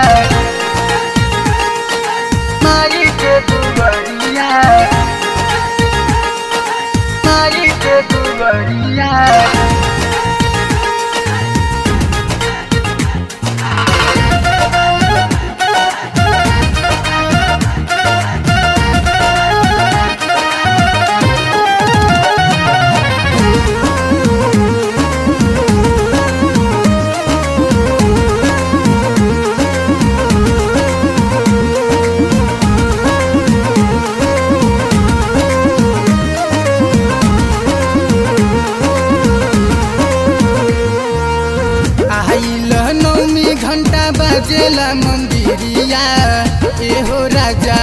माई के दुबरिया माई के दुबरिया आइल नौमी घंटा बजेला मंदिरिया एहो राजा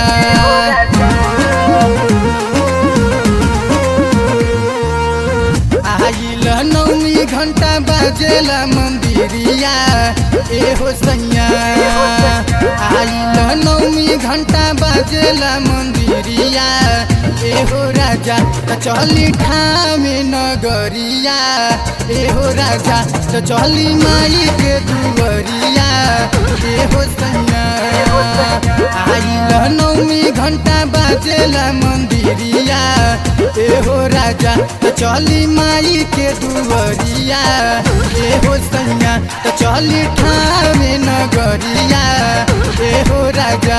आइल नौमी घंटा बजेला मंदिरिया एहो सैया आइल नौमी घंटा बजेला मंदिरिया एहो राजा त चली ठामे नगरिया एहो राजा त चली माई के दुवरिया एहो सैया आइल नौमी घंटा बाजेला मंदिरिया एहो राजा त चली माई के दुवरिया एहो सैया त चली ठामे नगरिया एहो राजा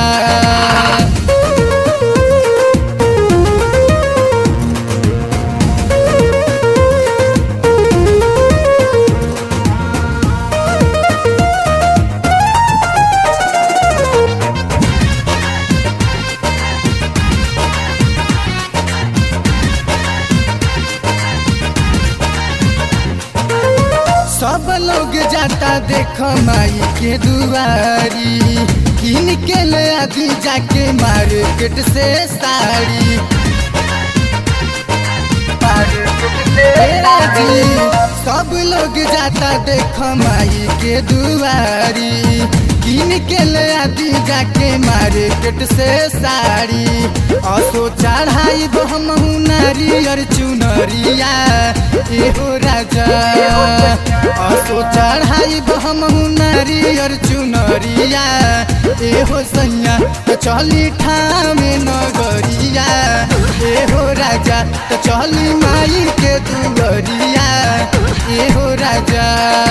सब लोग जाता देख माई के दुआरी किन के ले आदि जाके मार्केट से साड़ी जी, सब लोग जाता देख माई के दुआरी किन के ले आदि जाके मार्केट से साड़ी असो चढ़ाई हम नारियर चुनरिया एहो राजा असो चढ़ाई हम नारियर चुनरिया एहो सैया त चली ठामे नगरिया एहो राजा त चली माई के दुवरिया एहो राजा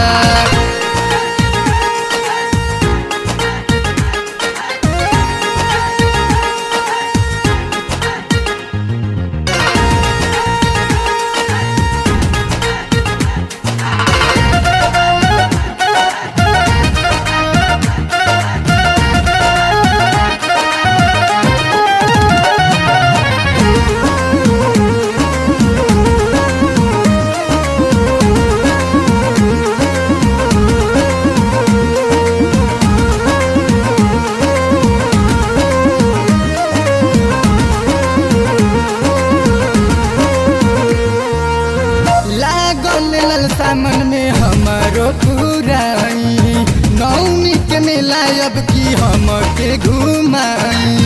लागल ललसा मन में हमारो पुराई नौमी के मेला अब की हम के घुमाई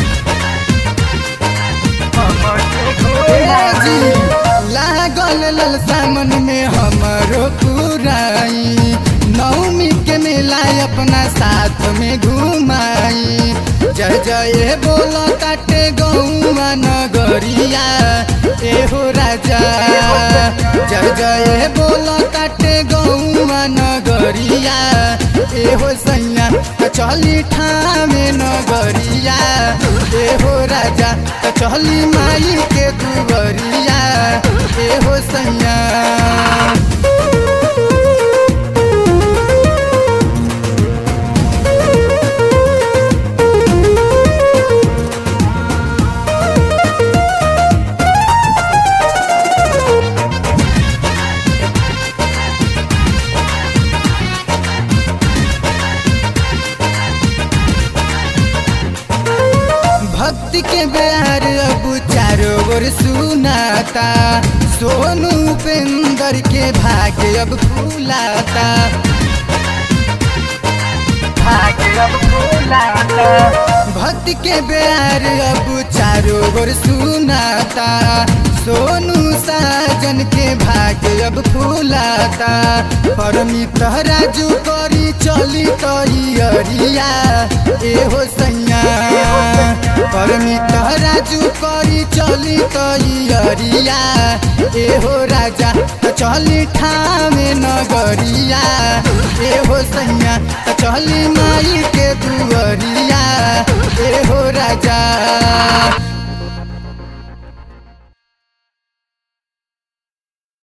ए जी, लागल ललसा मन में हमारो पुराई नौमी के मेला अपना साथ में घुमाई जय जय बोल काटे गौआ नगरिया एहो राजा जय जय बोल काटे गौआ नगरिया एहो सैया त चली ठामे नगरिया एहो राजा त चली माई के दुवरिया एहो सैया भक्ति के प्यार अब चारों ओर सुनाता सोनू उपेंद्र के भाग्य अब फूलाता भाग्य अब फूलाता भक्ति के प्यार अब चारों ओर सुनाता सोनू साजन के भाग्य अब फूलाता परमित राजू करी चली तैयरिया एहो सैया परमित राजू करी चली तैयरिया एहो राजा त चली ठामे नगरिया एहो सैया त चली माई के दुअरिया एहो राजा